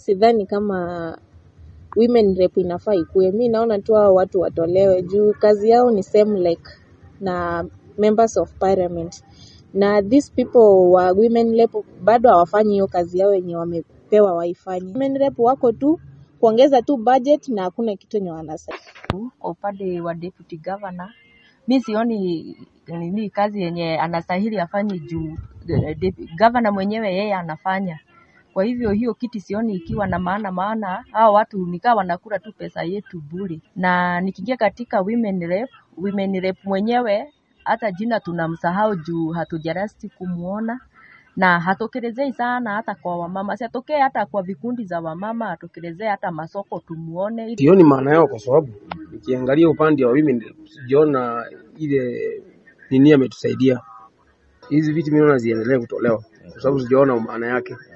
sidhani kama women rep inafaa ikue. Mi naona tu hao watu watolewe juu kazi yao ni same like na members of parliament na these people wa women rep bado hawafanyi hiyo kazi yao yenye wamepewa waifanye. Women rep wako tu kuongeza tu budget na hakuna kitu yenye wanasaidia. Kwa upande wa deputy governor, mi sioni nini kazi yenye anastahili afanye juu eh, dep- governor mwenyewe yeye anafanya. Kwa hivyo hiyo kiti sioni ikiwa na maana, maana hao watu nikaa wanakula tu pesa yetu bure. Na nikiingia katika women rep, women rep mwenyewe hata jina tunamsahau juu hatujarasti kumuona na hatokelezei sana hata kwa wamama, si atokee hata kwa vikundi za wamama, atokelezee hata masoko tumuone, ili Sioni maana yao kwa sababu nikiangalia upande wa women rep, sijaona ile nini ametusaidia. Hizi viti mimi naona ziendelee kutolewa kwa sababu sijaona maana yake.